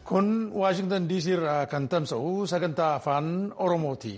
Kun Waashingtan DC irraa kan tamsa'u sagantaa afaan Oromooti.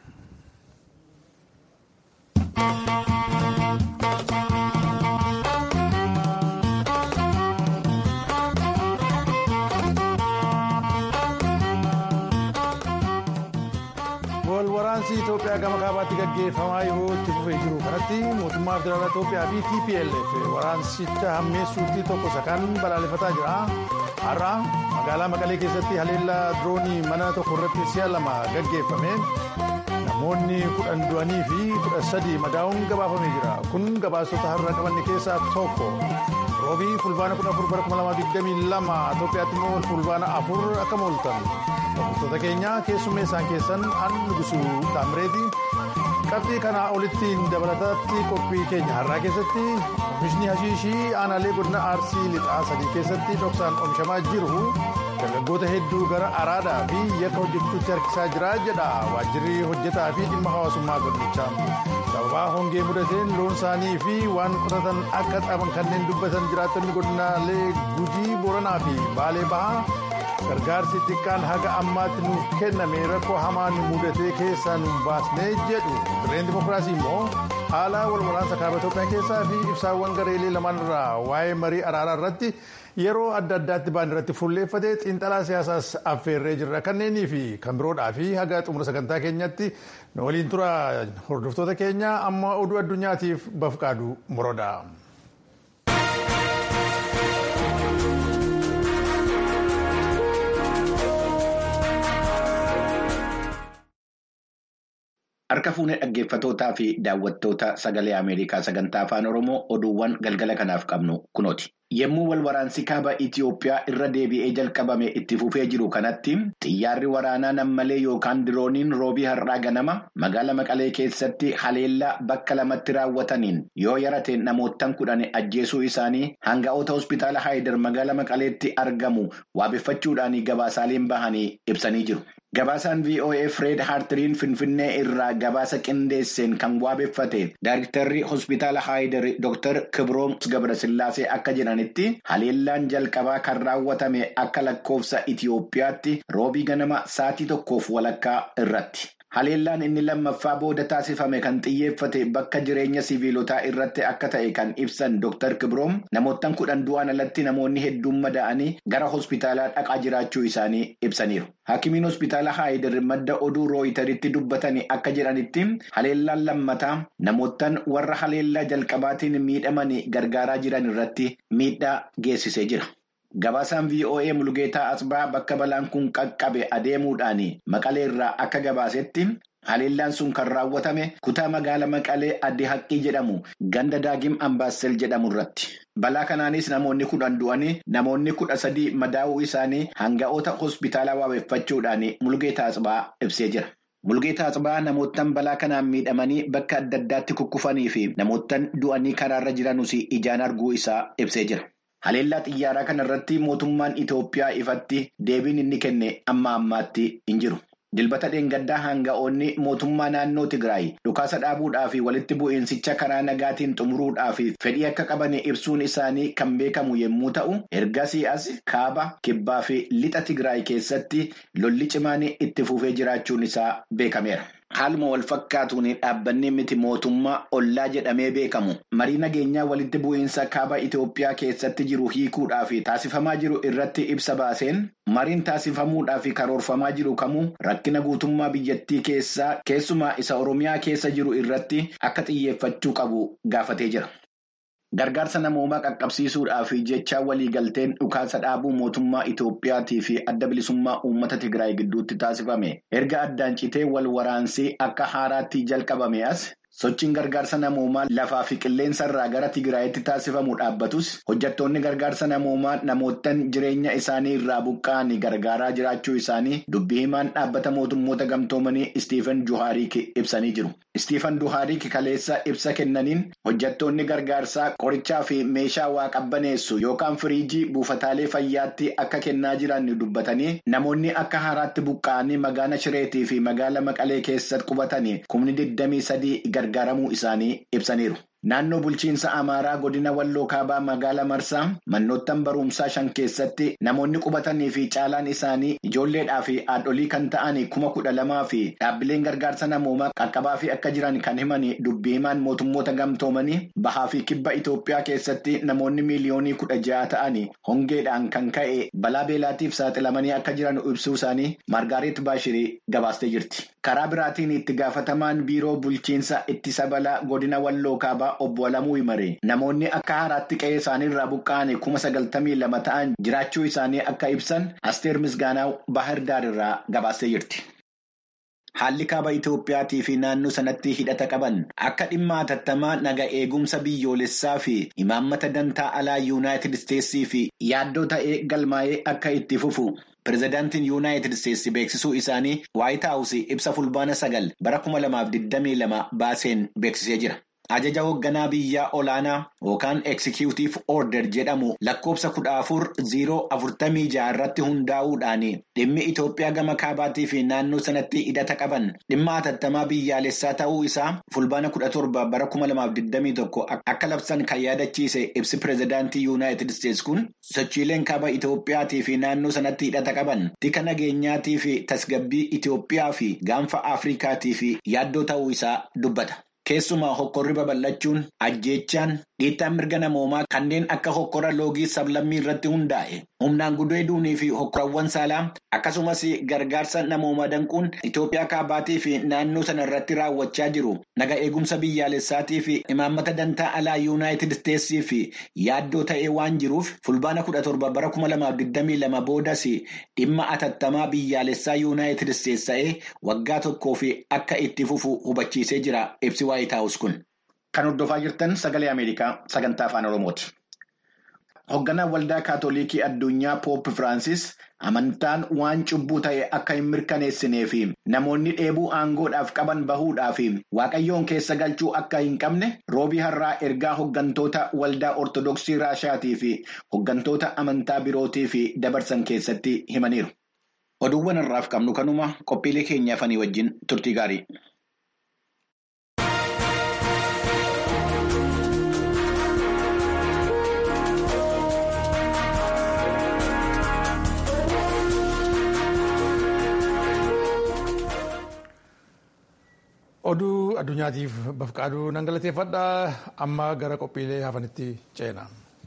Waraansi Itoophiyaa gama kaabaatti gaggeeffamaa yeroo itti fufee jiru kanatti mootummaa federaalaa Itoophiyaa fi TPLF waraansicha hammeessuutti tokko isa kan balaaleffataa jira. Har'a magaalaa Maqalee keessatti haleellaa diroonii mana tokko irratti si'a lama gaggeeffame namoonni kudhan du'anii fi kudha sadi madaa'uun gabaafamee jira. Kun gabaasota har'a qabanne keessaa tokko. Roobii fulbaana kudha afur bara kuma lamaa digdamii lama Itoophiyaatti immoo fulbaana afur akka mooltan. Hordoftoota keenya keessummeessaan keessan an nugusuu Taamireeti. Qabxii kanaa olitti dabalataatti qophii keenya har'aa keessatti oomishni hashiishii aanaalee godina Arsii lixaa sadii keessatti dhoksaan oomishamaa jiru dargaggoota hedduu gara araadaa fi yakka hojjechuutti harkisaa jira jedha waajjirri hojjetaa fi dhimma hawaasummaa godinichaa. sababaa hongee mudateen loon isaanii fi waan qotatan akka dhaban kanneen dubbatan jiraattonni godinaalee gujii booranaa fi baalee bahaa gargaarsi xiqqaan haga ammaatti nuuf kenname rakkoo hamaa nu mudatee keessaa nu baasnee jedhu dirreen dimokiraasii immoo haala walwaraansa kaaba Itoophiyaa keessaa fi ibsaawwan gareelee lamaan irraa waa'ee marii araaraa irratti yeroo adda addaatti ba'an irratti fuulleeffatee xiinxalaa siyaasaas affeerree jirra kanneenii fi kan biroodhaa fi haga xumura sagantaa keenyatti nu waliin tura hordoftoota keenya amma oduu addunyaatiif bafqaadu moroodha. Harka fuunee dhaggeeffatootaa fi daawwattoota sagalee Ameerikaa sagantaa afaan Oromoo oduuwwan galgala kanaaf qabnu kunooti. Yommuu wal waraansi kaaba Itiyoophiyaa irra deebi'ee jalqabame itti fufee jiru kanatti xiyyaarri waraanaa nammalee yookaan dirooniin roobii har'aa ganama magaala Maqalee keessatti haleellaa bakka lamatti raawwataniin yoo yarateen namoottan kudhan ajjeesuu isaanii hanga'oota hospitaala Haayidar magaala Maqaleetti argamu waabeffachuudhaan gabaasaaleen bahanii ibsanii jiru. Gabaasaan VOA Fred Hartiriin Finfinnee irraa gabaasa qindeesseen kan waabeffate Daayiriktarri hospitaala Haayidar Dr. Kibroom Gabrasillaasee akka jedhanitti haleellaan jalqabaa kan raawwatame akka lakkoofsa Itiyoophiyaatti roobii ganama sa'aatii tokkoof walakkaa irratti. Haleellaan inni lammaffaa booda taasifame kan xiyyeeffate bakka jireenya siviilotaa irratti akka ta'e kan ibsan Dr. Kibroom namoottan kudhan du'an alatti namoonni hedduun madaa'anii gara hospitaalaa dhaqaa jiraachuu isaanii ibsaniiru. Hakimiin hospitaala Haayidar madda oduu rooyitaritti dubbatanii akka jedhanitti haleellaan lammataa namoottan warra haleellaa jalqabaatiin miidhamanii gargaaraa jiran irratti miidhaa geessisee jira. Gabaasaan VOA Mulgeetaa Asbaa bakka balaan kun qaqqabe adeemuudhaan Maqalee irraa akka gabaasetti haleellaan sun kan raawwatame kutaa magaala Maqalee addi haqqii jedhamu ganda daagim ambaassel jedhamu irratti. Balaa kanaanis namoonni kudhan du'anii namoonni kudha sadii madaa'uu isaanii hanga'oota hospitaalaa waabeffachuudhaan Mulgeetaa Asbaa ibsee jira. Mulgeetaa Asbaa namoottan balaa kanaan miidhamanii bakka adda addaatti kukkufanii fi namoottan du'anii karaarra jiranus ijaan arguu isaa ibsee jira. Haleellaa xiyyaaraa kana irratti mootummaan Itoophiyaa ifatti deebiin inni kenne amma ammaatti hin jiru. Dilbata dheengaddaa hanga'oonni mootummaa naannoo Tigraay dhukaasa dhaabuudhaa fi walitti bu'iinsicha karaa nagaatiin xumuruudhaa fi fedhii akka qaban ibsuun isaanii kan beekamu yommuu ta'u, ergasii as kaaba, kibbaa fi lixa Tigraay keessatti lolli cimaan itti fufee jiraachuun isaa beekameera. Haaluma wal fakkaatuun dhaabbanni miti mootummaa ollaa jedhamee beekamu marii nageenyaa walitti bu'iinsa kaaba Itoophiyaa keessatti jiru hiikuudhaaf taasifamaa jiru irratti ibsa baaseen mariin taasifamuudhaaf karoorfamaa jiru kamuu rakkina guutummaa biyyattii keessaa keessumaa isa Oromiyaa keessa jiru irratti akka xiyyeeffachuu qabu gaafatee jira. Gargaarsa namoomaa qaqqabsiisuudhaaf jecha waliigalteen dhukaasa dhaabuu mootummaa Itoophiyaatii fi adda bilisummaa uummata Tigraay gidduutti taasifame erga addaan citee wal waraansii akka haaraatti jalqabame as sochiin gargaarsa namoomaa lafaa fi qilleensa irraa gara Tigraayitti taasifamu dhaabbatus hojjettoonni gargaarsa namoomaa namoottan jireenya isaanii irraa buqqa'anii gargaaraa jiraachuu isaanii dubbii himaan dhaabbata mootummoota gamtoomanii Istiifan Juhaarik ibsanii jiru. Istiifan Juhaarik kaleessa ibsa kennaniin hojjettoonni gargaarsaa qorichaa fi meeshaa waa qabbaneessu yookaan firiijii buufataalee fayyaatti akka kennaa jiran dubbatanii namoonni akka haaraatti buqqa'anii magaala Shireetii fi magaala Maqalee keessatti qubatanii kumni 23 gargaaramuu isaanii ibsaniiru. Naannoo bulchiinsa Amaaraa godina Walloo Kaabaa magaalaa Marsaa mannoottan barumsaa shan keessatti namoonni qubatanii fi caalaan isaanii ijoolleedhaa fi haadholii kan ta'an kuma kudha lamaa fi dhaabbileen gargaarsa namoomaa qaqqabaa fi akka jiran kan himan dubbii himaan mootummoota gamtoomanii bahaa fi kibba Itoophiyaa keessatti namoonni miiliyoonii kudha ja'a ta'an hongeedhaan kan ka'e balaa beelaatiif saaxilamanii akka jiran ibsuu isaanii Margaaret Baashirii gabaastee jirti. Karaa biraatiin itti gaafatamaan biiroo bulchiinsa ittisa balaa godina Walloo Kaabaa obbo Alamuu Himaree namoonni akka haaraatti qe'ee isaaniirraa buqqa'an kuma sagaltamii lama ta'an jiraachuu isaanii akka ibsan Asteer Misgaanaa Bahar Daarirraa gabaastee jirti. Haalli kaaba Itoophiyaatii fi naannoo sanatti hidhata qaban akka dhimma hatattamaa naga eegumsa biyyoolessaa fi imaammata dantaa alaa yuunaayitid isteetsii fi yaaddoo ta'ee galmaa'ee akka itti fufu. Pireezidaantiin yuunaayitid isteetsi beeksisuu isaanii waayit haawusii ibsa fulbaana sagal bara kuma lamaaf digdamii lama baaseen beeksisee jira. Ajaja hoogganaa biyyaa olaanaa yookaan eksikiyutiif order jedhamu lakkoofsa kudha afur ziiroo afurtamii jaha irratti hundaa'uudhaan dhimmi Itoophiyaa gama kaabaatii fi naannoo sanatti hidhata qaban dhimma hatattamaa biyyaalessaa ta'uu isaa fulbaana kudha torba bara kuma lamaaf digdamii tokko akka labsan kan yaadachiise ibsi pireezidaantii yuunaayitid isteetsi kun sochiileen kaaba Itoophiyaatii fi naannoo sanatti hidhata qaban tika nageenyaatii fi tasgabbii Itoophiyaa fi gaanfa Afrikaatii fi yaaddoo ta'uu isaa dubbata. Keessumaa hokkorri babal'achuun ajjeechaan dhiittaan mirga namoomaa kanneen akka hokkora loogii sablammii irratti hundaa'e humnaan gudeeduunii fi hokkorawwan saalaa akkasumas gargaarsa namoomaa danquun Itoophiyaa kaabaatii fi naannoo sana irratti raawwachaa jiru naga eegumsa biyyaalessaatii fi imaammata dantaa alaa yuunaayitid isteetsii fi yaaddoo ta'ee waan jiruuf fulbaana kudha torba bara kuma lamaaf digdamii lama boodas dhimma atattamaa biyyaalessaa yuunaayitid isteets ta'ee waggaa tokkoo fi akka itti fufu hubachiisee jira ibsi Kan hordofaa jirtan sagalee Ameerikaa sagantaa afaan Oromooti. Hoogganaan waldaa kaatolikii addunyaa Poop Firaansis amantaan waan cubbuu ta'e akka hin mirkaneessinee fi namoonni dheebuu aangoodhaaf qaban bahuudhaa fi waaqayyoon keessa galchuu akka hin qabne roobii har'aa ergaa hooggantoota waldaa ortodoksii raashaatii fi hooggantoota amantaa birootii fi dabarsan keessatti himaniiru. Oduuwwan har'aaf qabnu kanuma qophiilee keenya afanii wajjin turtii gaarii. Oduu addunyaatiif bafqaaduu nan galateeffadha. Amma gara qophiilee hafanitti ceena.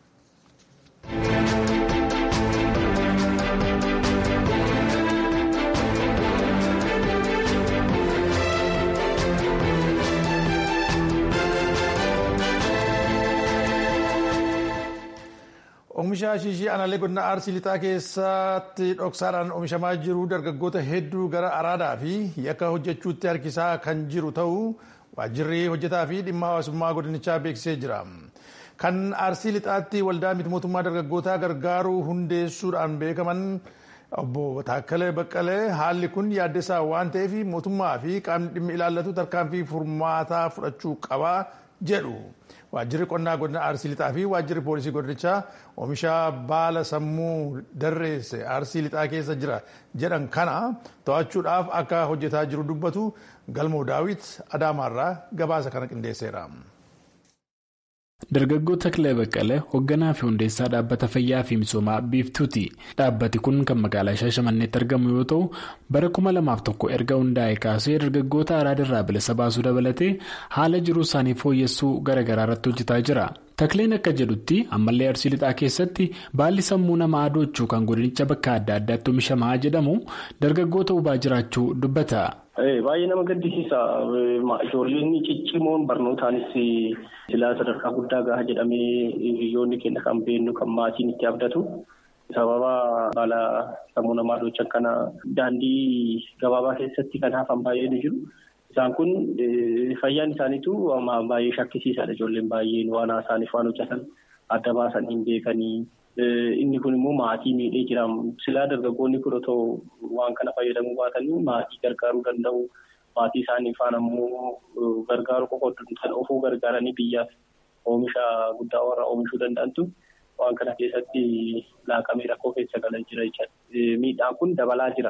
Oomisha shiishii aanaalee godina Arsii lixaa keessatti dhoksaadhaan oomishamaa jiru dargaggoota hedduu gara araadaa fi yakka hojjechuutti harkisaa kan jiru ta'uu waajjirri hojjetaa fi dhimma hawaasummaa godinichaa beeksisee jira. Kan Arsii lixaatti waldaa miti mootummaa dargaggootaa gargaaruu hundeessuudhaan beekaman obbo Taakkalee Baqqalee haalli kun yaaddessaa waan ta'eef mootummaa fi qaamni dhimmi ilaallatu tarkaanfii furmaataa fudhachuu qaba jedhu. Waajjirri qonnaa godina Arsii lixaa fi waajjirri poolisii godinichaa oomisha baala sammuu darreesse Arsii lixaa keessa jira jedhan kana to'achuudhaaf akka hojjetaa jiru dubbatu galmoo daawit Adaamaarraa gabaasa kana qindeesseera. Dargaggoo Takilee Baqqalee hoogganaa fi hundeessaa dhaabbata fayyaa fi misoomaa biiftuuti. Dhaabbati kun kan magaalaa Shaashamanneetti argamu yoo ta'u bara kuma lamaaf tokko erga hundaa'e kaasee dargaggoota araadarraa bilisa baasuu dabalatee haala jiruu isaanii fooyyessuu garaagaraa irratti hojjetaa jira. Takileen akka jedhutti ammallee arsii lixaa keessatti baalli sammuu namaa adoochuu kan godinicha bakka adda addaatti oomishamaa jedhamu dargaggoota hubaa jiraachuu dubbata. Baay'ee nama gaddisiisa. Ijoolleen ciccimoon barnootaanis silaa sadarkaa guddaa gaha jedhamee hiriyoonni keenya kan beennu kan maatiin itti abdatu. Sababa baala sammuu namaa adoocha kana daandii gabaabaa keessatti kan hafan baay'ee ni jiru. Isaan kun fayyaan isaaniitu baay'ee shakkisiisaadha. Ijoolleen baay'een waan isaaniif waan hojjetan adda baasan hin beekanii. Inni kun immoo maatii miidhee jira. Silaa dargaggoonni kun otoo waan kana fayyadamuu baatanii maatii gargaaruu danda'u. Maatii isaanii faana immoo gargaaru qofa kan ofuu gargaaranii biyyaaf oomisha guddaa warra oomishuu danda'antu waan kana keessatti laaqamee rakkoo keessa galaa jira jechuudha. Miidhaan kun dabalaa jira.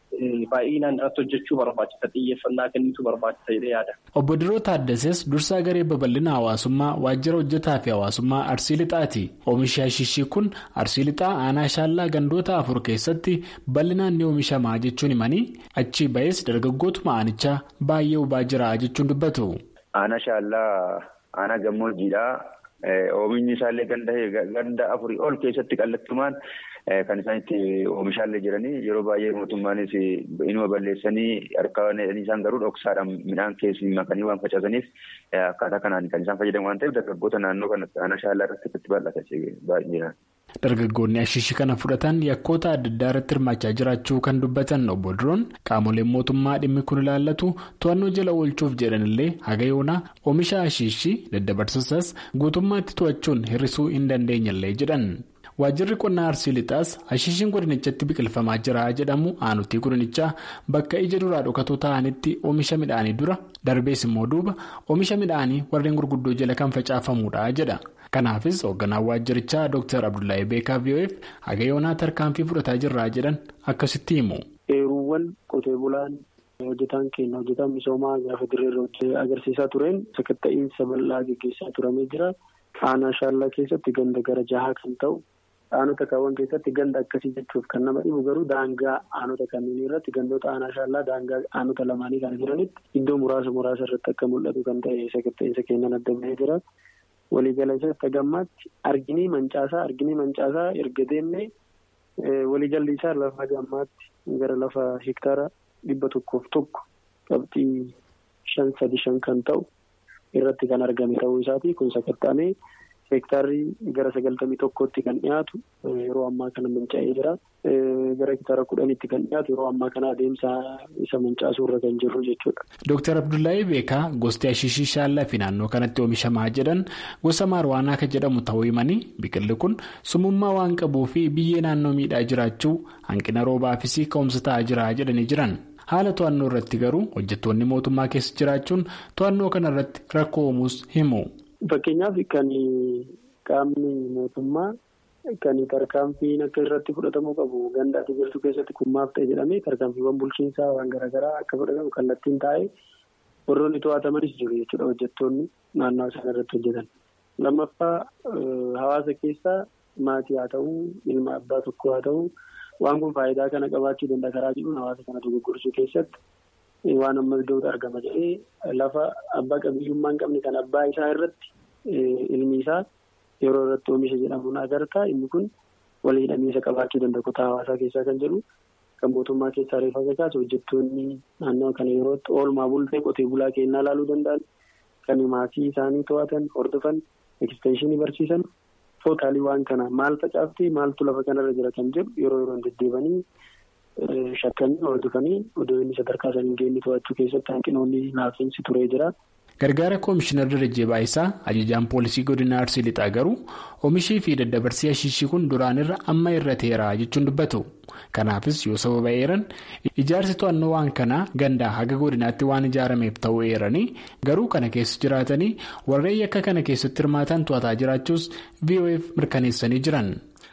baay'inaan irratti hojjechuu barbaachisa xiyyeeffannaa kennitu barbaachisa jedhee yaada. Obbo Diroo Taaddasees dursaa garee babal'ina hawaasummaa waajjira hojjetaa fi hawaasummaa Arsii Lixaati. Oomishi Ashishii kun Arsii Lixaa aanaa shaallaa gandoota afur keessatti bal'inaan ni oomishamaa jechuun himanii achii ba'es dargaggootuma aanichaa baay'ee hubaa jira jechuun dubbatu. Aanaa shaallaa aanaa gammoojjiidhaa. Oomishni isaallee ganda afurii ol keessatti kallattumaan kan isaan itti oomishaallee jiranii yeroo baay'ee mootummaanis inuma balleessanii harkaan isaan garuu dhoksaadhaan midhaan keessi makanii waan facaasaniif akkaataa kanaan kan isaan fayyadamu waan ta'eef dargaggoota naannoo kanatti aanaa shaallaa irratti itti bal'ata baay'inaan. Dargaggoonni ashiishii kana fudhatan yakkoota adda addaa irratti hirmaachaa jiraachuu kan dubbatan obbo Diroon qaamoleen mootummaa dhimmi kun ilaallatu to'annoo jala oolchuuf jedhanillee haga yoonaa oomisha ashiishii daddabarsuusas guutummaatti to'achuun hir'isuu hin dandeenyellee jedhan. Waajjirri qonnaa Arsii Lixaas ashiishiin godinichatti biqilfamaa jira jedhamu aanutii godinichaa bakka ija duraa dhokatoo ta'anitti oomisha midhaanii dura darbees immoo duuba oomisha midhaanii warreen gurguddoo jala kan facaafamuudha jedha. Kanaafis hoogganaan waajjirichaa Dr. Abdullahi Beekaa VOF haga yoonaa tarkaanfii fudhataa jirraa jedhan akkasitti himu. Eeruuwwan qotee bulaan hojjetaan keenya hojjetaan misoomaa gaafa dirreerra agarsiisaa tureen sakatta'iinsa bal'aa gaggeessaa turamee jira. Aanaa shaallaa keessatti ganda gara jahaa kan ta'u aanota kaawwan keessatti ganda akkasii jechuuf kan nama dhibu garuu daangaa aanota kanneen irratti gandoota aanaa shaallaa daangaa aanota lamaanii kan jiranitti iddoo muraasa muraasa irratti akka mul'atu kan ta'e sakatta'iinsa keenyan adda bahee jira. Waliigala isaatti gammaatti arginii mancaasaa arginii mancaasaa erga deemnee waliigalli isaa lafa gammaatti gara lafa hektaara dhibba tokkoof tokko qabxii shan sadi shan kan ta'u irratti kan argame ta'uu isaati kun sakatta'amee hektaarri gara sagaltamii tokkotti kan dhiyaatu yeroo ammaa kana manca'ee jira gara hektaara kudhanitti kan dhiyaatu yeroo ammaa kana adeemsa isa mancaasuu irra kan jirru jechuudha. Dooktar Abdullahi Beekaa gosti ashiishii shaallaa fi naannoo kanatti oomishamaa jedhan gosa maarwaanaa kan jedhamu ta'uu himanii biqilli kun sumummaa waan qabuu fi biyyee naannoo miidhaa jiraachuu hanqina roobaafis ka'umsa ta'aa jira jedhanii jiran. Haala to'annoo irratti garuu hojjettoonni mootummaa keessa jiraachuun to'annoo kana irratti rakkoo uumuus himu. Fakkeenyaaf kan qaamni mootummaa kan tarkaanfiin akka irratti fudhatamuu qabu ganda ati jirtu keessatti kummaaf ta'e jedhamee tarkaanfiiwwan bulchiinsaa waan garaagaraa akka fudhatamu kallattiin taa'ee warroonni to'atamanis jiru jechuudha hojjettoonni naannoo isaan irratti hojjetan. Lammaffaa hawaasa keessaa maatii haa ta'uu ilma abbaa tokko haa ta'uu. Waan kun faayidaa kana qabaachuu danda'a karaa jedhuun hawaasa kana dogoggorsuu keessatti waan amma iddootti argama jedhee lafa abbaa qabiyyummaa hin qabne kan abbaa isaa irratti ilmi isaa yeroo irratti oomisha jedhamuun agartaa inni kun walii hidhamiinsa qabaachuu danda'a kutaa hawaasaa keessaa kan jedhu kan mootummaa keessaa reefa kakaasu hojjettoonni naannoo kana yerootti oolmaa bultee qotee bulaa kennaa ilaaluu danda'an kan maatii isaanii to'atan hordofan ekstenshinii barsiisan. Tootaalii waan kana maal facaaftee maaltu lafa kanarra jira kan jedhu yeroo yeroon deddeebanii shakkanii hordofanii odoo inni sadarkaa sanii geenye to'achuu keessatti hanqinoonni laafiinsi turee jira. Gargaara Koomishinar Darajjee Baayisaa ajajaan poolisii godina Arsii Lixaa garuu oomishii fi daddabarsii ashiishii kun duraan irra amma irra teeraa jechuun dubbatu. Kanaafis yoo sababa eeran ijaarsi to'annoo waan kanaa gandaa haga godinaatti waan ijaarameef ta'uu eeranii garuu kana keessa jiraatanii warreen yakka kana keessatti hirmaatan to'ataa jiraachuus VOF mirkaneessanii jiran.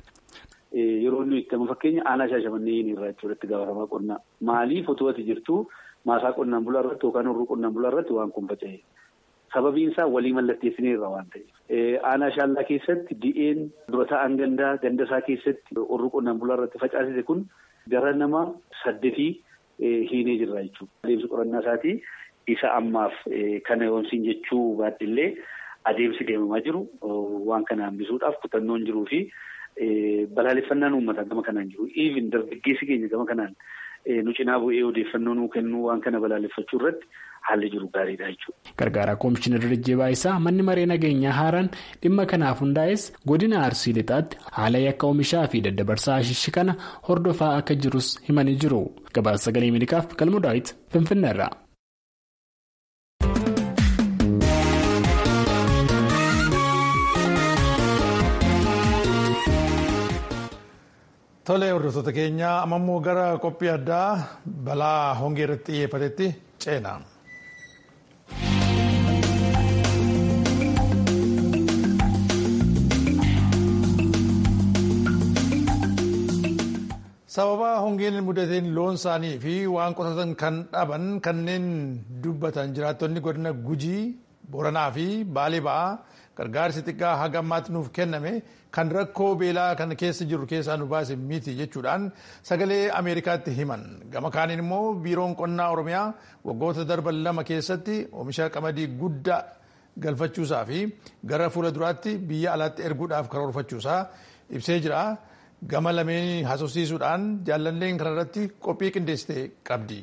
Yeroo inni itti fakkeenya aanaa shaashamannee irraa jechuudha itti gaafatamaa qonnaa maaliif otoo ati jirtu maasaa qonnaan bulaa irratti yookaan horruu qonnaan bulaa irratti waan kun faca'e sababiin isaa walii mallatteessinee irraa waan ta'eef aanaa shaallaa keessatti di'een dura ta'an gandaa ganda isaa keessatti horruu qonnaan bulaa irratti facaasise kun gara nama saddeetii hiinee jirra jechuudha. Adeemsi qorannaa isaatii isa ammaaf kana yoomsiin jechuu baadhillee adeemsi deemamaa jiru waan kana hambisuudhaaf kutannoon jiruu fi balaaleffannaan uummataa gama kanaan jiru. Even dargaggeessi keenya gama kanaan nu cinaa bu'ee odeeffannoo nuu kennuu waan kana balaaleffachuu irratti haalli jiru gaariidha jechuudha. Gargaaraa Koomishinar Darajjee Baayisaa manni maree nageenyaa haaraan dhimma kanaaf hundaa'es godina Arsii Lixaatti haala yakka oomishaa fi daddabarsaa ashiishii kana hordofaa akka jirus himanii jiru. Gabaasa sagalee Ameerikaaf galmoo daawwiti Finfinneerra. Tole hordoftoota keenya amma immoo gara qophii addaa balaa hongee irratti xiyyeeffatetti ceena. sababa hongeen mudateen loon isaanii fi waan qotatan kan dhaban kanneen dubbatan jiraattonni godina gujii booranaa fi baalee ba'aa gargaarsi xiqqaa haga ammaatti nuuf kenname kan rakkoo beelaa kan keessa jiru keessaa nu baase miti jechuudhaan sagalee ameerikaatti himan gama kaaniin immoo biiroon qonnaa oromiyaa waggoota darban lama keessatti oomisha qamadii guddaa galfachuusaa fi gara fuula duraatti biyya alaatti erguudhaaf karoorfachuusaa ibsee jira. gama lameen haasofsiisuudhaan jaallalleen kanarratti qophii qindeessite qabdi.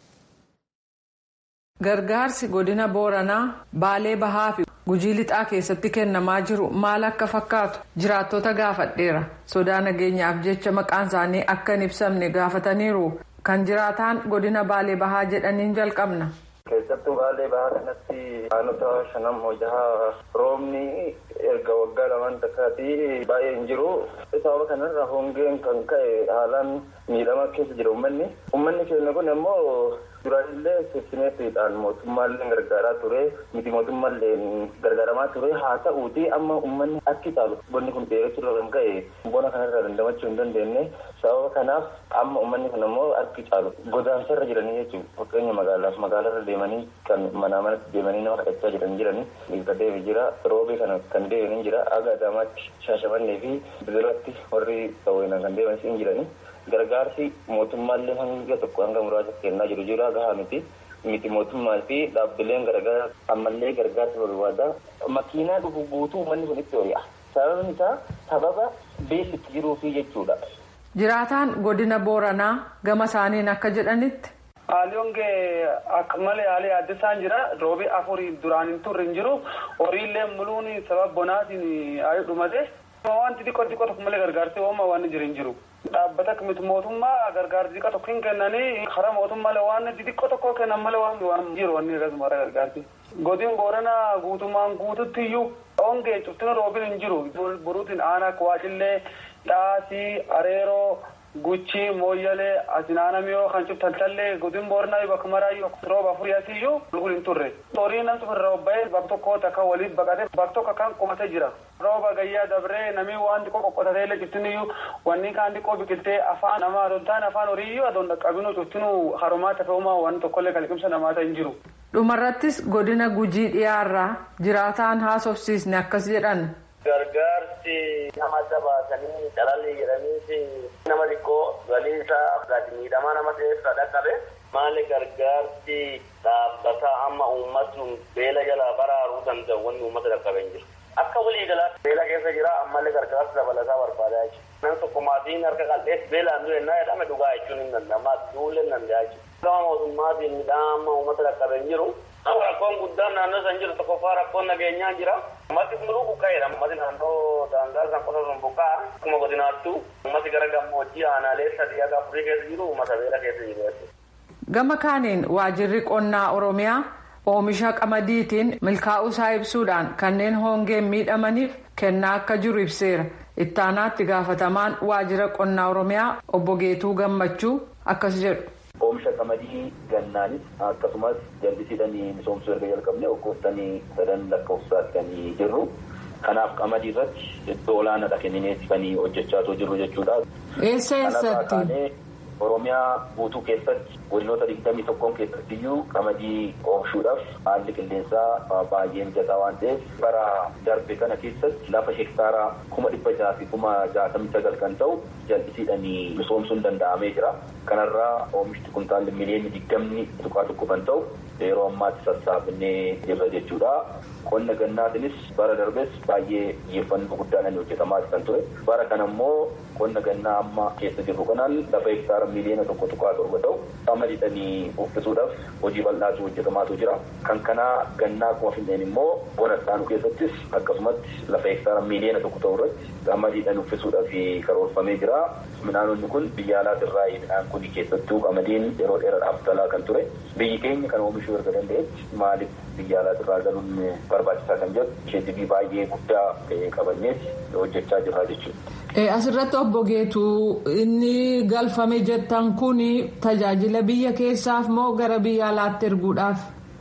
Gargaarsi godina Booranaa Baalee Bahaa fi Gujii Lixaa keessatti kennamaa jiru maal akka fakkaatu jiraattota gaafadheera. Sodaa nageenyaaf jecha maqaan isaanii akka hin ibsamne gaafataniiru. Kan jiraataan godina Baalee Bahaa jedhaniin jalqabna. keessattuu baalee bahaa kanatti aanota shanam hojahaa roobni erga waggaa lamaan takkaati baay'ee hin jiru sababa kanarra hongeen kan ka'e haalaan miidhama keessa jira uummanni uummanni keenya kun immoo duraanillee seeftineetiidhaan mootummaallee gargaaraa ture miti mootummaallee gargaaramaa ture haa ta'uuti amma uummanni akki caalu bonni kun dheerachuudha kan ka'e bona kanarra dandamachuu hin dandeenye sababa kanaaf amma uummanni kun immoo akki caalu godaansarra jiranii jechuudha fakkeenya magaalaaf magaalarra deemanii kan manaa manatti deemanii nama kadhachaa jiran jiranii dhiirta deemi jira roobee kana kan deemanii jira aga adaamaatti shaashamannee fi bidiratti warri sawweenaan kan deemanis hin jiranii gargaarsi mootummaallee hanga tokko hanga muraasa kennaa jiru jira gahaa miti miti mootummaa fi dhaabbileen garagaraa ammallee gargaarsa barbaada makiinaa dhufu guutuu uummanni kun itti hori'a sababni isaa sababa beelli itti jiruufi jechuudha. Jiraataan godina Booranaa gama isaaniin akka jedhanitti. Haalli hongee akka malee haalli adda isaan jira roobi afurii duraan hin turre hin jiru horiillee muluun sababa bonaatiin ayuu dhumate wanti xiqqoo xiqqoo tokko malee gargaarsi hooma waan jiru hin jiru. Dhaabbata miti mootummaa gargaarsi xiqqoo tokko hin kennanii karaa mootummaalee waan xixiqqoo tokko kennan malee waan waan jiru wanni akkasuma gargaarsi. Godin Booranaa guutummaan guututti iyyuu hongee cuftina roobiin hin jiru buruutiin aanaa waacillee dhaasii areeroo. Guchii mooyyalee asinaanamiyoo kan cuftaltallee godin boornaa bakka maraayyuu rooba afurii asiyyuu lukul hin turre. Horiin namtu irra obba'ee bakka tokko takka waliin baqatee bakka tokko kan qubatee jira. Rooba gayyaa dabree namni waan xiqqoo qoqqotatee illee cuftiniyyuu wanni kaan xiqqoo biqiltee afaan namaa adoon ta'an afaan horiiyyuu adoon dhaqqabinuu cuftinuu harumaa tafe'umaa waan tokkollee kalqimsa namaa ta'e hin jiru. Dhumarrattis godina gujii dhiyaarraa jiraataan haasofsiisne akkas jedhan. Gargaarsi nama baasanii calalli jedhaniiti nama xiqqoo galii isaa gadi miidhamaa nama ta'eessa dhaqqabe maali gargaarsi dhaabbata amma uummatni beela jalaa baraaruu danda'u wanni uummata dhaqqabe hin jiru. Akka walii galaatti beela keessa jira ammallee gargaarsa dabalataa barbaadaa jechuudha. Nan tokko maatiin harka qal'ees beelaan du'e naa jedhame dhugaa jechuun hin danda'ama duulee hin danda'a jechuudha. Gama mootummaatiin midhaan amma uummata dhaqqabe hin jiru. Rakkoon guddaan naannoo san jiru tokkoffaa rakkoon nageenyaa jira. Ummati muluu buqqa'eedha. Ummati naannoo daangaa san qofa sun buqqa'a. Akkuma godinaattu ummati gara gammoojjii aanaalee sadii akka afurii keessa jiru uummata beela keessa jiru. Gama kaaniin waajirri qonnaa Oromiyaa oomisha qamadiitiin milkaa'uusaa ibsuudhaan kanneen hongeen miidhamaniif kennaa akka jiru ibseera. Ittaanaatti gaafatamaan waajjira qonnaa Oromiyaa obbo Geetuu Gammachuu akkas jedhu. Oomisha qamadii gannaanis akkasumas jallisiidhaan misoomsuu erga jalqabne waggootanii sadan lakkoofsaatti kan jirru. Kanaaf qamadii irratti iddoo olaanaadha kennineeti kan hojjechaa jirru jechuudha. Eessa eessatti? Oromiyaa guutuu keessatti godinoota digdamii tokkoon keessatti iyyuu qamadii oomishuudhaaf haalli qilleensaa baay'ee mijataa waan ta'eef bara darbe kana keessatti lafa hektaaraa kuma dhibba jaha fi kuma jaatamii sagal kan ta'u jallisiidhaan misoomsuun danda'amee jira. Kanarraa oomishni kuntaalli miliyoonni digdamni tuqaa tokko kan ta'u yeroo ammaatti sassaabnee jirra jechuudha. Qonna gannaatinis bara darbes baay'ee xiyyeeffannoo guddaadhaan hojjetamaa kan ture. Bara kana immoo qonna gannaa amma keessa jirru kanaan lafa hektaara miliyoona tokko tuqaa torba ta'u qamadiidhaan uffisuudhaaf hojii bal'aatu hojjetamaatu jira. Kan kanaa gannaa akkuma finneen immoo bona isaanuu keessattis akkasumatti lafa hektaara miliyoona tokko ta'u irratti qamadiidhaan uffisuudhaaf karoorfamee jira. Midhaanonni kun biyya alaatirraa midhaan kun keessattuu qamadiin yeroo dheeraadhaaf galaa kan ture. Biyyi keenya kan oomishuu erga danda'etti maaliif biyya alaatirraa galuun barbaachisaa kan jedhu isheetii baay'ee guddaa qabanneeti hojjechaa jirra jechuudha. Asirratti obbo Geetuu inni galfame jettan kun tajaajila biyya keessaaf moo gara biyya alaatti erguudhaaf?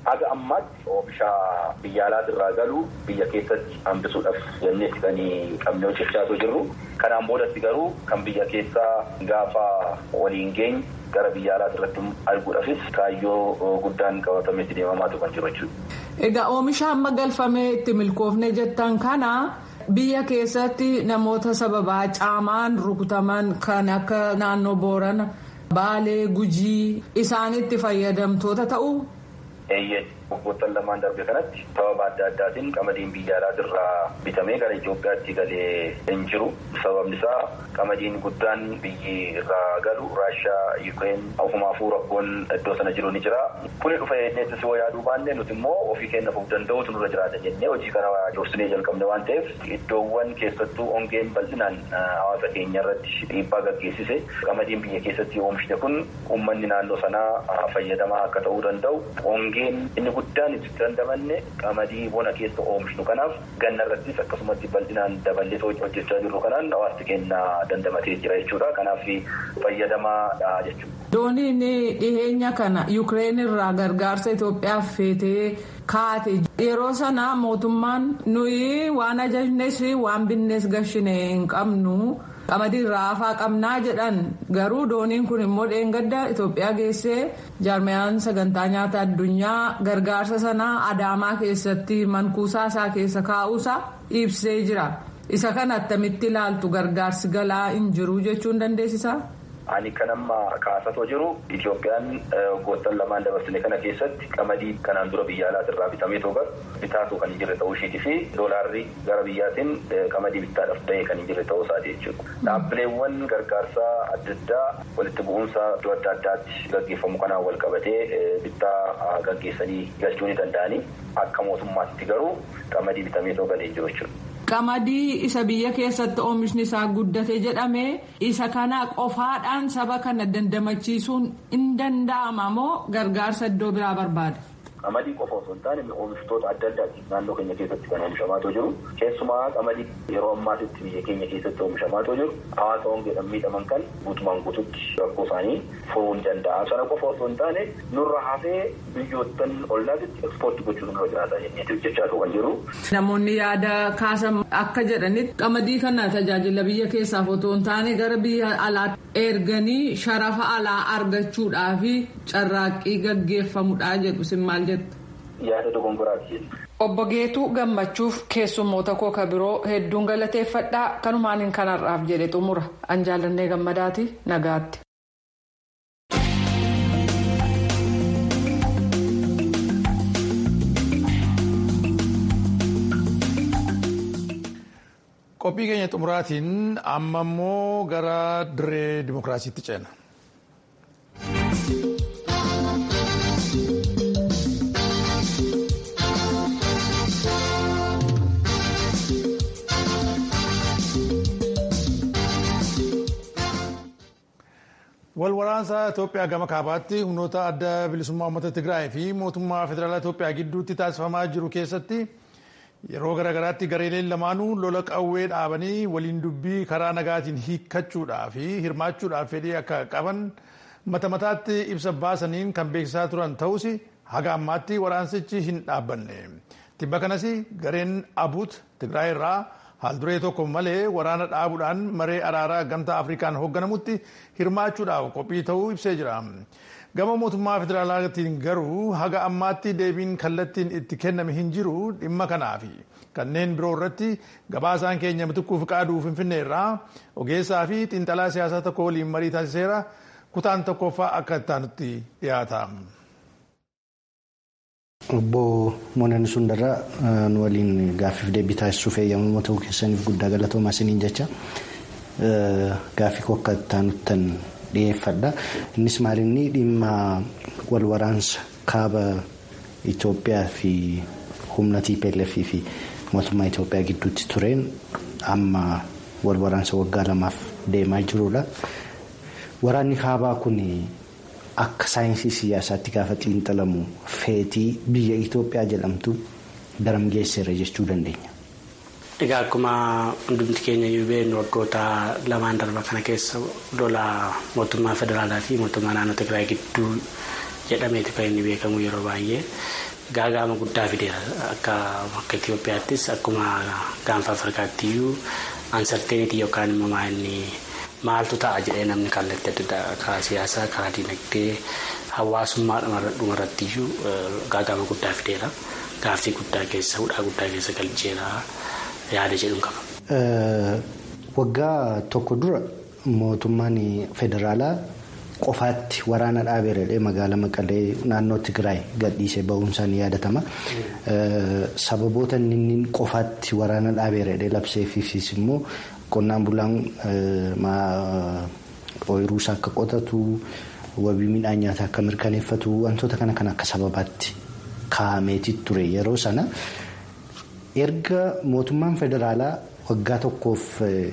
haga ammaatti oomisha biyya alaatirraa galu biyya keessatti hambisuudhaaf jenneetti kan qabnee hojjechaatoo jirru. Kanaan boodatti garuu kan biyya keessaa gaafa waliin geenye gara biyya alaati irratti arguudhaafis kaayyoo guddaan qabatametti deemamaatu kan jiru jechuudha. Egaa oomisha amma galfamee itti milkoofne jettan kana biyya keessatti namoota sababaa caamaan rukutaman kan akka naannoo boorana baalee gujii isaanitti fayyadamtoota ta'u. Eeyyee waggoottan lamaan darbe kanatti sababa adda addaatiin qamadiin biyya alaatirraa bitamee gara Itoophiyaatti galee hin jiru. Sababni isaa qamadiin guddaan biyyi irraa galu Raashiyaa, Yukireen ofumaafuu rakkoon iddoo sana jiru ni jira. Kuni dhufa jennee yoo yaaduu baanne nuti immoo ofii keenya of danda'uutu nurra jiraata jennee hojii kana dursinee jalqabne waan ta'eef iddoowwan keessattuu ongeen bal'inaan hawaasa keenya irratti dhiibbaa gaggeessise qamadiin biyya keessatti oomishne kun uummanni naannoo sanaa fayyadamaa akka ta'uu danda'u ongeen inni guddaan itti dandamanne qamadii bona keessa oomishnu kanaaf ganna irrattis akkasumatti bal'inaan daballee hojjechaa jirru kanaan hawaasti keenya dandamatee jira jechuudha kanaaf fayyadamaadha jechuudha. Dooniin dhiheenya kana Yukireen irraa gargaarsa Itoophiyaaf feetee kaate yeroo sana mootummaan nuyi waan ajajnes waan binnees gashine hin qabnu. qamadii irraa hafaa qabnaa jedhan garuu dooniin kun immoo dheengadda Itoophiyaa geessee jaarmiyaan sagantaa nyaata addunyaa gargaarsa sanaa adaamaa keessatti mankuusaa isaa keessa kaa'uusaa ibsee jira isa kana attamitti ilaaltu gargaarsi galaa hin jiru jechuun dandeessisaa. Ani kan amma kaasatoo jiru Itoophiyaan waggoottan lamaan dabarsine kana keessatti qamadii kanaan dura biyya alaatirraa bitamee toogar bitaatu kan hin jirre ta'uu isheetii fi doolaarri gara biyyaatiin qamadii bittaadhaaf ta'e kan hin jirre ta'uu isaati jechuudha. Dhaabbileewwan gargaarsaa adda addaa walitti bu'umsa iddoo adda addaatti gaggeeffamu kanaan wal qabatee bittaa gaggeessanii galchuu ni danda'anii akka mootummaatti garuu qamadii bitamee toogalee hin jiru jechuudha. Qamadii isa biyya keessatti oomishni isaa guddate jedhame isa kana qofaadhaan saba kana dandamachiisuun hin danda'ama moo gargaarsa iddoo biraa barbaada? Qamadii qofa osoo hin taane oomishtoota adda addaati naannoo keenya keessatti kan oomishamaatoo jiru. Keessumaa qamadii yeroo ammaatitti biyya keenya keessatti oomishamaatoo jiru. Hawaasa hongeedhaan miidhaman kan guutumaan guututti rakkoo isaanii furuu ni danda'a. Sana qofa osoo hin taane nurra hafee biyyoottan ollaatitti ekspoortii gochuun nurra jiraata jennee hojjechaa kan jiru. Namoonni yaada kaasan akka jedhanitti qamadii kana tajaajila biyya keessaaf otoo hin taane gara biyya alaatti erganii sharafa alaa argachuudhaaf carraaqqii gaggeeffamudha jedhu sin maal jettu. Yaada dogongoraati jenna. Obbo Geetuu gammachuuf keessummoota koo ka biroo hedduun galateeffadhaa kanumaan hin kanarraaf jedhe xumura an jaallannee gammadaati nagaatti. qophii keenya xumuraatiin amma immoo gara dirree dimokiraasiitti ceena. wal waraansa Itoophiyaa gama kaabaatti humnoota adda bilisummaa uummata Tigraay fi mootummaa federaalaa Itoophiyaa gidduutti taasifamaa jiru keessatti yeroo garaagaraatti gareeleen lamaanuu lola qawwee dhaabanii waliin dubbii karaa nagaatiin hiikkachuudhaa fi hirmaachuudhaaf fedhii akka qaban mata mataatti ibsa baasaniin kan beeksisaa turan ta'us haga ammaatti waraansichi hin dhaabbanne. Tibba kanas gareen abuut Tigraay irraa haal duree tokko malee waraana dhaabuudhaan maree araaraa gamtaa afrikaan hoogganamutti hirmaachuudhaaf qophii ta'uu ibsee jira. Gama mootummaa federaalaatiin garuu haga ammaatti deebiin kallattiin itti kenname hin jiru dhimma kanaaf kanneen biroo irratti gabaasaan keenya mituquuf qaaduu finfinnee irraa ogeessaa fi xiinxalaa siyaasaa tokko waliin marii taasiseera kutaan tokkoffaa akka ittaanutti dhiyaata. Obbo Moonaan Sundarraa nu waliin gaaffiif deebii taasisuuf eeyyamamoo ta'uu keessaniif guddaa galatoomaa isiniin jecha gaaffii koo akka ittaanuttan dhiyeeffadha. Innis maalinni dhimma wal waraansa kaaba Itoophiyaa fi humna TPLF fi mootummaa Itoophiyaa gidduutti tureen amma wal waraansa waggaa lamaaf deemaa jirudha. Waraanni kaabaa kun akka saayinsii siyaasaatti gaafa xiinxalamu feetii biyya Itoophiyaa jedhamtu daram geesseera jechuu dandeenya. Egaa akkuma hundumti keenya iyyuu beeknu waggoota lamaan darba kana keessa lola mootummaa federaalaa fi mootummaa naannoo Tigraay gidduu jedhameeti kan inni beekamu yeroo baay'ee. gaagaama guddaa fideera akka akka Itoophiyaattis akkuma gaanfa Afrikaattiyyuu ansarteenitii yookaan immoo maa'inni maaltu ta'a jedhee namni kallattii adda addaa karaa siyaasaa karaa dinagdee hawaasummaa dhumarrattiyyuu gaagaama guddaa fideera gaaffii guddaa keessa hudhaa guddaa keessa galcheera yaada jedhuun qaba. Waggaa tokko dura mootummaan federaalaa qofaatti waraana dhaabeeredha magaalaa Maqalee naannoo Tigraay gadhiisee bahuunsaan ni yaadatama. Sababoota inni qofaatti waraana dhaabeeredha labseefis immoo qonnaan bulaan ooyiruusaa akka qotatu wabii midhaan nyaataa akka mirkaneeffatu wantoota kana kan akka sababaatti kaa'ameeti ture yeroo sana erga mootummaan federaalaa waggaa tokkoof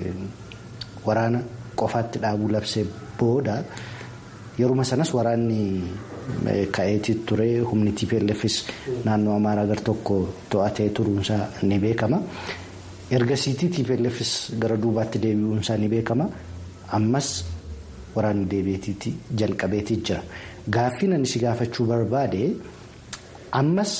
waraana qofaatti dhaabuu labsee booda yeruma sanas waraanni ka'eeti ture humni TPLFs naannoo amaaraa gar tokko to'atee turuunsaa ni beekama. ergasiitii TPLFs gara duubaatti deebi'uunsaa ni beekama ammas waraanni deebi'eetiitti jalqabeetii jira gaaffii ani si gaafachuu barbaade ammas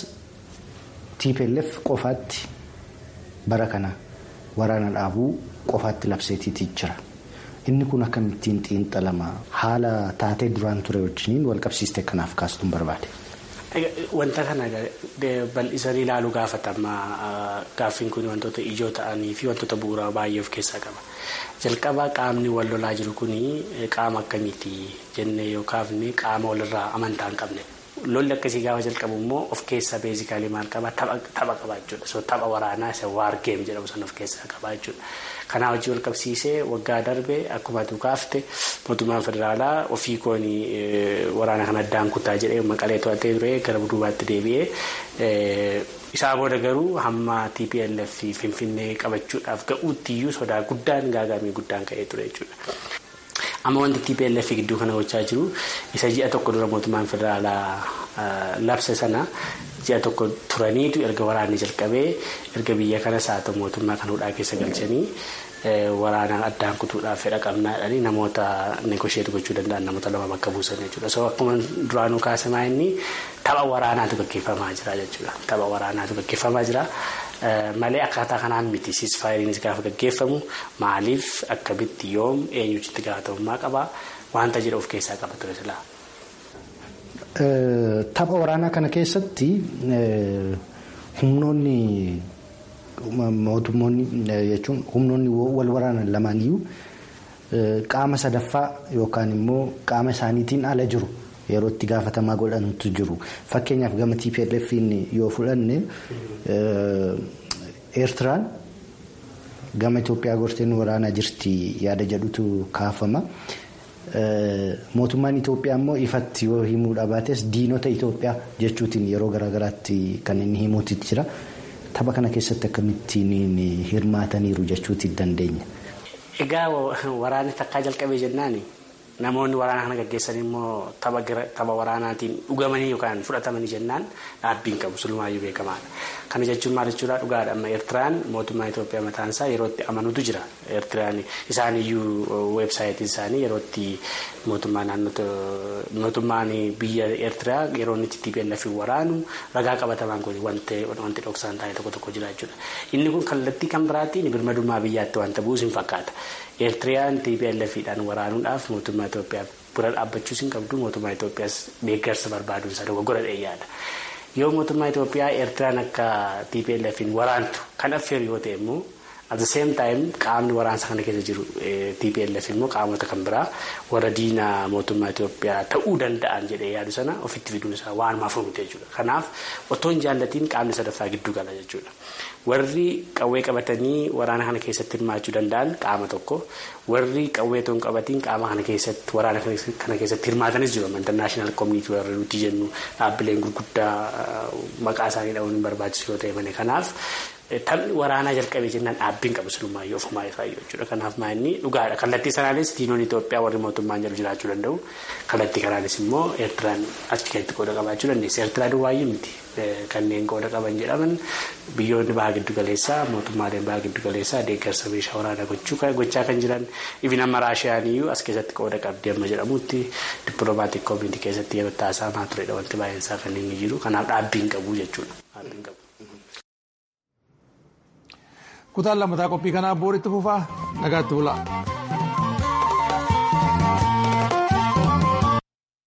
TPLF qofaatti bara kana waraana dhaabuu qofaatti labseetiitii jira inni kun akkamittiin xiinxalama haala taatee duraan ture wajjiniin walqabsiistee kanaaf kaastuun barbaade. Wanta kana bal'isanii ilaaluu gaafatama gaaffiin kun wantoota ijoo ta'anii fi wantoota bu'uuraa baay'ee of keessaa qaba. Jalqaba qaamni wal lolaa jiru kun qaama akkamiiti jennee yoo kaafne qaama walirraa amantaa hin qabne. Lolli akkasii gaafa jalqabu immoo of keessaa beezikaalii maal qaba tapha qaba jechuudha. So tapha waraanaa isa waar geem jedhamu sana of keessaa qaba jechuudha. Kanaa wajjin wal qabsiisee waggaa darbe akkuma atu kaafte mootummaan federaalaa ofii kooni waraana kana addaan kutaa jedhee maqalee to'atee ture gara duubaatti deebi'ee isaa booda garuu hamma TPLF finfinnee qabachuudhaaf ga'uuttiyyuu sodaa guddaan gaagamii guddaan ka'ee ture jechuudha. Amma wanti TPLF gidduu kana gochaa jiru isa ji'a tokko dura mootummaan federaalaa labse sana ji'a tokko turaniitu erga waraanni jalqabee erga biyya kanas haa ta'u mootummaa kan hudhaa keessa galchanii waraana addaan kutuudhaaf fedha qabnaadhanii namoota negosheetu gochuu danda'an namoota lama bakka buusan jechuudha. So akkuma duraanuu kaasamaa inni tapha waraanaatu gaggeeffamaa jira jechuudha. Tapha waraanaatu gaggeeffamaa jira. Malee akkaataa kanaan miti siisfaayiriinis gaafa gaggeeffamu maaliif akkamitti yoom eenyutu itti gaafatamummaa qaba wanta jedhu of keessaa qaba ture silaa. Tapha waraanaa kana keessatti humnoonni mootummoonni jechuun humnoonni wal waraanan lamaaniyyuu qaama sadaffaa yookaan immoo qaama isaaniitiin ala jiru yeroo itti gaafatamaa godhantu jiru fakkeenyaaf gama TPLF yoo fudhanne eertiraan gama Itoophiyaa gorteen waraanaa jirti yaada jedhutu kaafama. mootummaan Itoophiyaa immoo ifatti yoo himuudha baates diinota Itoophiyaa jechuutiin yeroo garaagaraatti kan inni himuutti jira. Tapha kana keessatti akkamittiin hirmaataniiru jechuutti dandeenya. Egaa waraanni takkaa jalqabee jennaani namoonni waraana kana gaggeessan immoo tapha waraanaatiin dhugamanii yookaan fudhatamanii jennaan dhaabbiin qabu sulumaayyuu beekamaadha. Kana jechuun maal jechuudha dhugaadha amma Eertiraan mootummaa Itoophiyaa mataan isaa yeroo itti amanuutu jira. Eertiraan isaaniiyyuu weebsaayitiin isaanii yeroo itti mootummaa naannoo mootummaan biyya Eertiraa yeroo inni itti TPLF waraanu ragaa qabatamaan kun wanti wanti dhoksaan taa'e tokko tokko jira jechuudha. Inni kun kallattii kan biraatiin birmadummaa biyyaatti wanta bu'us hin fakkaata. Eertiraan TPLFidhaan waraanuudhaaf mootummaa Itoophiyaa bira dhaabbachuus hin qabdu mootummaa Itoophiyaas deeggarsa barbaaduun isaa dogoggora dheeyyaadha. Yoo mootummaa Itoophiyaa Eertiraan akka TPLFin waraantu kan affeeru yoo ta'e immoo at the same time qaamni waraansa kana keessa jiru TPLF immoo qaamota kan biraa warra diina mootummaa Itoophiyaa ta'uu danda'an jedhee yaadu sana ofitti fiduun isaa waanumaaf oomite jechuudha. Kanaaf otoo hin jaallatiin qaamni sadaffaa gidduu gala jechuudha. Warri qawwee qabatanii waraana kana keessatti hirmaachuu danda'an qaama tokko warri qawwee otoo hin qabatiin qaama kana keessatti waraana kana keessatti hirmaatanis jiru international community warra nuti jennu dhaabbileen gurguddaa maqaa isaanii dha'uun hin barbaachisu yoo ta'e malee kanaaf taphni waraanaa jalqabee jennaan dhaabbiin qabu sinumaayyuu ofumaa ifaayyuu jechuudha. Kanaaf maa'inni dhugaadha. Kallattii sanaanis diinoon Itoophiyaa warri mootummaan jiru jiraachuu danda'u. Kallattii kanaanis immoo Eertiraan achi keessatti qooda qabaachuu dandeessi. Eertiraa duwwaayyuu miti. Kanneen qooda qaban jedhaman biyyoonni baha giddu galeessaa mootummaaleen baha giddu galeessaa deeggarsa meeshaa waraanaa gochaa kan jiran ifin amma raashiyaaniyyuu as keessatti qooda qabdi amma jedhamutti dippiloomaatiik koomintii keessatti yeroo taasifamaa turedha wanti baay'een isaa kan inni jiru kanaaf dhaabbiin qabu jechuudha. kutaan lammataa qophii kanaa booritti fufaa nagaatti bulaa.